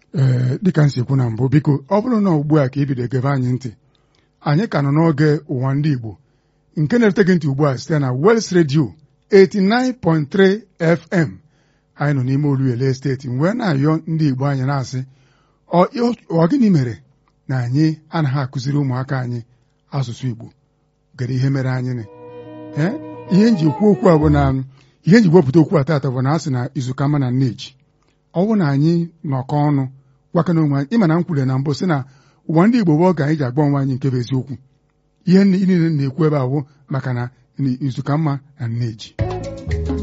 ee dịka m si ekwu na mbụ biko ọ bụrụ na ugbu a ka ibido gebe anyị ntị anyị ka nọ n'oge ụwa ndị Igbo nke na-erute gị ntị ugbu a site na Wels Radio 89.3 FM anyị nọ n'ime Oluele steeti wee na-ayọ ndị Igbo anyị na-asị ọ gịnị mere na anyị anaghị akụziri ụmụaka anyị asụsụ Igbo gere ihe mere anyị nị ee ihe nji kwu okwu a bụ na ihe nji wepụta okwu a taata bụ na a sị na izuka ma na nneji ọ bụ na anyị nọkọ ọnụ gwakana onwe anyị ịma na m kwuru na mbụ sị na ụwa ndị Igbo bụ oge anyị ji agba onwe anyị nke bụ eziokwu ihe niile na-ekwu ebe ahụ maka na izuka mma na nneji